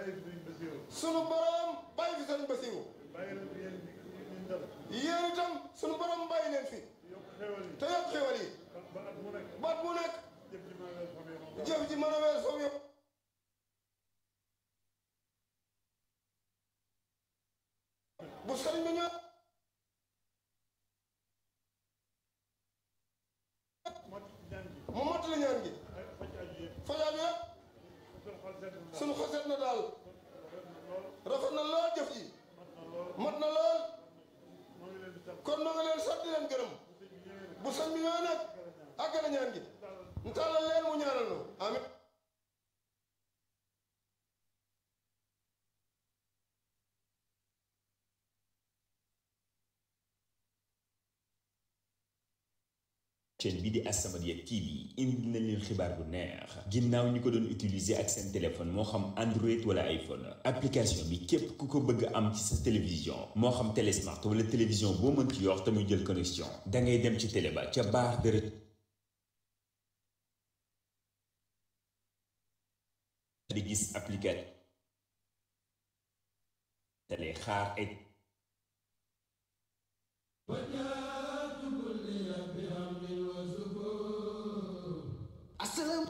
bàyyi fi sëriñ Basiru sunu borom bàyyi fi sëriñ Basiru bàyyi leen fi yéen ñu dal yéen itam sunu borom bàyyi leen fi yokk xewal yi te yokk xewal yi ba at mu nekk baat mu nekk jëf ji maa ngi leen famille moom jëf ji mën a weer foofu yëpp bu sëriñ bi ñëw mot ñaan gi mu mottali ñaan gi ak faj aju yëpp fajaab yëpp suñu xol sedd na sunu xol seet na daal lool rafet na lool jëf ji mat na lool mat na lool moo ngi leen di sant kon noo ngi leen sant di leen gërëm sëñ bi ñëwee nag bu sëñ bi ñëwee nag àggale ñaan gi ñu tàllal leen mu ñaanal nu amin chaîne bi di As-Samadiyya TV indi nañ leen xibaar bu neex ginnaaw ñi ko doon utiliser ak seen téléphone moo xam Android wala iPhone application bi képp ku ko bëgg am ci sa télévision moo xam télé smart wala télévision boo mën ci yor te muy jël connexion da ngay dem ci télé ba ca barre de di gis application télé xaar ay